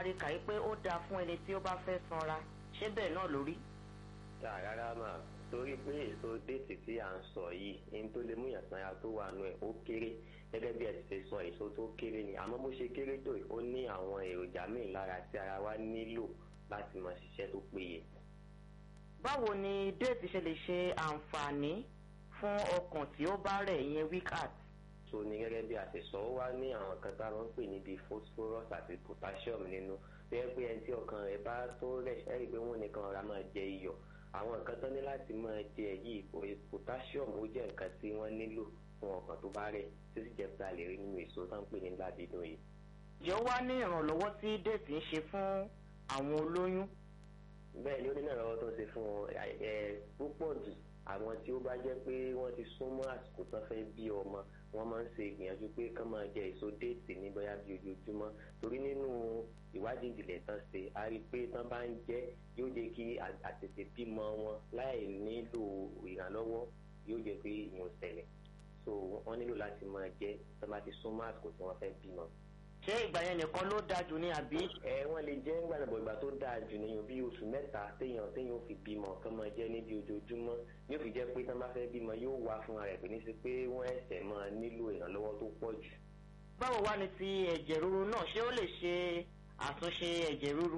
máa rí kàí pé ó dáa fún ẹni tí ó bá fẹ́ sanra ṣé bẹ́ẹ̀ náà lórí. tá rárá mà torí pé èso déètì tí à ń sọ yìí ní tó lè mú ìyàsáyà tó wà nù ẹ̀ ó kéré gẹ́gẹ́ bí ẹ ti ṣe sọ èso tó kéré ni àmọ́ bó ṣe kéré tó ó ní àwọn èròjà míì lára tí ara wa nílò láti máa ṣiṣẹ́ tó péye. báwo ni déètì ṣe lè ṣe àǹfààní fún ọkàn tí ó bá rẹ̀ ìyẹn weak heart. so ní gẹ́gẹ́ bí a ṣe sọ ó wá ní àwọn kan tá a máa ń pè níbi phosphorus àti potassium nínú tó yẹ pé ẹni tí ọkàn rẹ̀ bá tó rẹ̀ ẹ́ rí i pé wọ́n nìkan ọ̀rá máa jẹ iyọ̀ àwọn nǹkan tó ní láti máa jẹ yìí potassium ó jẹ́ nǹkan tí wọ́n nílò fún ọkàn tó bá rẹ̀ tó sì jẹ́ pé a lè rí nínú èso tó ń pè ní ládìdùn yìí. ǹjẹ́ ó wá ní ìrànlọ́wọ́ tí déètì ń ṣe fún àwọn olóyún. bẹ́ẹ̀ ni ó ní ìrànlọ́wọ́ tó ń ṣe fún ẹ púpọ̀ jù àwọn tí ó bá jẹ́ pé wọ́n ti súnmọ́ àsìkò tán fẹ́ bí ọmọ wọ́n máa ń ṣe ìgbìyànjú pé kán máa jẹ èso déètì ní bóyá bí ojoojúmọ́ torí nínú ìwádìí ìjìnlẹ̀ tán ṣe a rí i pé tán bá ń jẹ yóò jẹ́ kí àtètè bímọ wọn láì nílò ìrànlọ́wọ́ yóò jẹ́ pé ìyẹn ò ṣẹlẹ̀ so wọ́n nílò láti máa jẹ tán bá ti súnmọ́ àsìkò tí wọ́n fẹ́ bímọ. ṣé ìgbà yẹn nìkan ló dáa jù ní àbí. ẹ wọ́n lè jẹ́ gbàdàbọ̀ ìgbà tó dáa jù nìyẹn bí oṣù mẹ́ta téèyàn téèyàn fi bímọ kán máa jẹ́ níbi ojoojúmọ́ yóò fi jẹ́ pé tán bá fẹ́ bímọ yóò wá fúnra rẹ̀ pé ní sí pé wọ́n ẹ̀sẹ̀ máa nílò ìrànlọ́wọ́ tó pọ̀ jù. báwo wá ni ti ẹ̀jẹ̀ ríru náà ṣé ó lè ṣe àtúnṣe ẹ̀jẹ̀ ríru.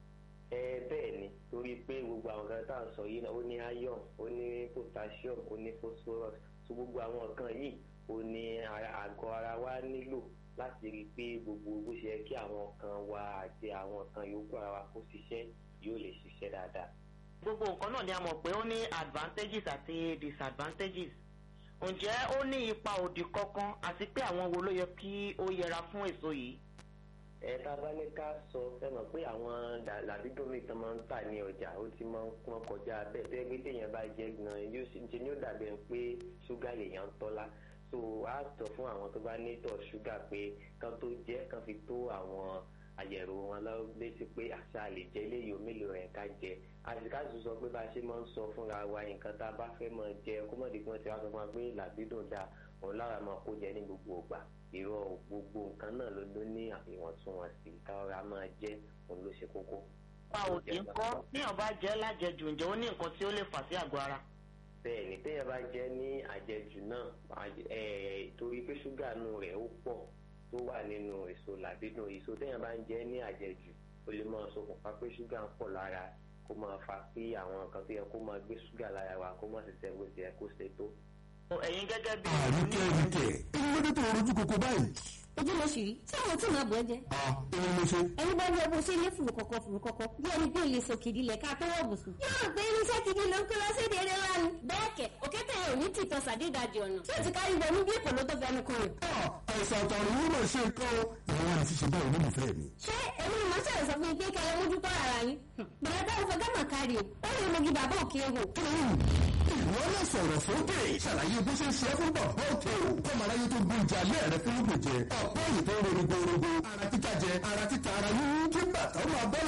ẹ bẹ́ẹ̀ ni torí pé gbogbo àwọn kan tá à ń sọ yìí náà ó ní iron ó ní potassium ó ní phosphorus so gbogbo àwọn nǹkan yìí ó ní àgọ́ ara wa nílò láti rí i pé gbogbo bó ṣe yẹ kí àwọn kan wa àti àwọn kan yòókù ara wa kó ṣiṣẹ́ yóò lè ṣiṣẹ́ dáadáa. gbogbo nǹkan náà ni a mọ̀ pé ó ní advantages àti disadvantages ǹjẹ́ ó ní ipa òdì kankan àti pé àwọn wo ló yẹ kí ó yẹra fún èso yìí. ẹ tá a bá ní ká sọ ẹ mọ̀ pé àwọn làbídọ́mì tán máa ń tà ní ọjà ó ti máa ń pọ́n kọjá bẹ́ẹ̀ tó yẹ pé téèyàn bá jẹ́ gan yóò ṣe ní ó dàbẹ̀ pé ṣúgà lèèyàn ń tọ́lá so a sọ fún àwọn tó bá ní tọ̀ ṣúgà pé kán tó jẹ́ kán fi tó àwọn àyẹ̀rò wọn lọ létí pé àṣà lè jẹ́ eléyìí mélòó rẹ̀ ká jẹ àṣìkáṣù sọ pé bá a ṣe máa ń sọ fúnra wa nǹkan tá a bá fẹ́ máa jẹ kó mọ̀ dípò tí wọ́n sọ fún wa pé làbídùn dáa òun lára máa kó jẹ ní gbogbo ògbà ìrọ̀ gbogbo nǹkan náà ló ló ní ìwọ̀ntúnwọ̀nsì káwọ́ra máa jẹ́ òun ló ṣe kókó. pa òdì ń kọ́ níyàn bá jẹ́ lájẹjù ǹjẹ́ ó ní nǹkan tí ó lè fà sí àgọ́ ara bẹ́ẹ̀ ni téèyàn bá jẹ́ ní àjẹjù náà torí pé ṣúgà nù rẹ̀ ó pọ̀ tó wà nínú èso làbídùn èso téèyàn bá ń jẹ́ ní àjẹjù ó lè máa ṣokùnfà pé ṣúgà ń pọ̀ lára kó máa fa pé àwọn nǹkan tó yẹ kó máa gbé ṣúgà lára wa kó máa ṣiṣẹ́ bó ti yẹ kó ṣe tó. ẹ̀yin gẹ́gẹ́ bí. àríkẹ́ àríkẹ́ èyí ló dé tó rojú koko báyìí. ojú ló ṣì rí tí àwọn tí màá bọ̀ ẹ́ jẹ́. a èmi mo ṣe. ẹni bá wọ bó ṣe lé fùrù kọ̀kọ̀ fùrù kọ̀kọ̀ bí ẹni pé ilé sòkìdí lẹ̀ ká tó wọ̀ bùsùn. yóò gbé irinṣẹ́ gidi ló ń kó lọ sí ìdílé wa ni. bẹ́ẹ̀ kẹ̀ òkété yẹn ò ní tìtọ́ sàdédàjì ọ̀nà tí ó ti kárí bọ̀ ní bí èkó ló tó fẹnu kan rẹ̀. àìsàn àtàrùn yìí mà ṣe nǹkan o. ìwọ àti ṣe báyìí olólùfẹ́ mi. ṣé èmi ni màá ṣàlẹ̀ sọ fún mi pé kẹlẹ́ mójútó ara yín. bẹ̀rẹ̀ bá ìfọ̀ gámà kárí o ó lè mogi bàbá òkè hò. ìwọ náà sọ̀rọ̀ sókè ṣàlàyé bó ṣe ń ṣe é fún bàbá òkè o. kọ́mọ aráyé tó gbé ìjà alẹ́ rẹ fún lóògùn jẹ ọ̀pọ̀ èyí tó ń ronú gbòòrò ara títa jẹ ara títa ara yíyún kí bàtà ó máa bọ́